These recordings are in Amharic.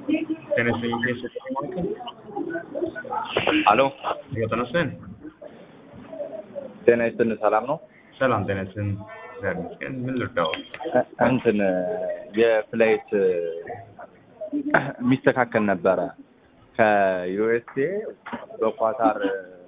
Tennessee State Market? አሎ ጤና ይስጥልን። ጤና ይስጥልን። ሰላም ነው? ሰላም ጤና ይስጥልን። እግዚአብሔር ይመስገን። ምን ልርዳው? እ- እንትን የፍላይት የሚስተካከል ነበረ ከዩኤስኤ በኳታር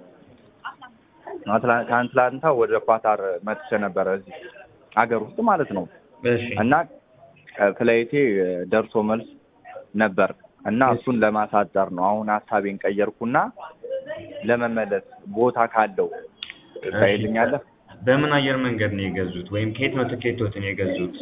አትላ- ከአትላንታ ወደ ኳታር መጥቼ ነበረ እዚህ አገር ውስጥ ማለት ነው እሺ እና ፍላይቴ ደርሶ መልስ ነበር እና እሱን ለማሳጠር ነው አሁን ሀሳቤን ቀየርኩና ለመመለስ ቦታ ካለው ታይልኛለህ በምን አየር መንገድ ነው የገዙት? ወይም ከየት ነው ትኬቶትን የገዙት?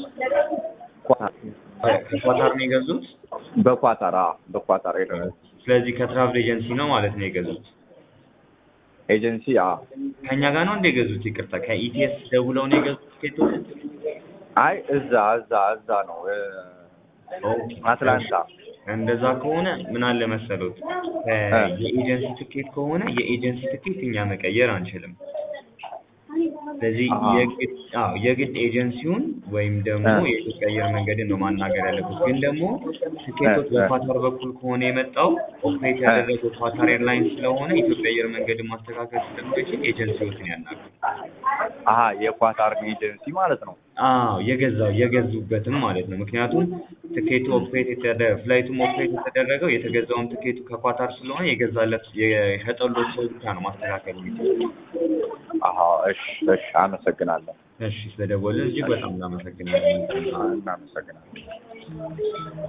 ከኳታር ነው የገዙት? በኳታር አዎ፣ በኳታር ሄደ ስለዚህ ከትራቭል ኤጀንሲ ነው ማለት ነው የገዙት። ኤጀንሲ አዎ። ከኛ ጋር ነው እንደ የገዙት? ይቅርታ ከኢቲኤስ ደውለው ነው የገዙት ትኬቶትን? አይ እዛ እዛ እዛ ነው እ፣ ኦኬ። አትላንታ እንደዛ ከሆነ ምን አለ መሰሎት የኤጀንሲ ትኬት ከሆነ የኤጀንሲ ትኬት እኛ መቀየር አንችልም። ስለዚህ አሃ። የግድ አዎ የግድ ኤጀንሲውን ወይም ደግሞ እ። የኢትዮጵያ አየር መንገድን ነው ማናገር ያለበት። ግን ደግሞ ትኬቶች እ፣ እ። በኳታር በኩል ከሆነ የመጣው ኦፕሬት ያደረገው ኳታር ኤርላይንስ ስለሆነ ኢትዮጵያ አየር መንገድን ማስተካከል ስለማይችል ኤጀንሲዎችን ያናግሩ። አሀ የኳታር ኤጀንሲ ማለት ነው። አዎ የገዛው የገዙበትም ማለት ነው። ምክንያቱም ትኬቱ ኦፕሬት የተደ ፍላይቱም ኦፕሬት የተደረገው የተገዛውም ትኬቱ ከኳታር ስለሆነ የገዛለት የሸጠሎት ሰው ብቻ ነው ማስተካከል የሚችለው። አሀ እሺ እሺ፣ አመሰግናለሁ። እሺ ስለደወልን እጅግ በጣም እናመሰግናለን። እናመሰግናለን።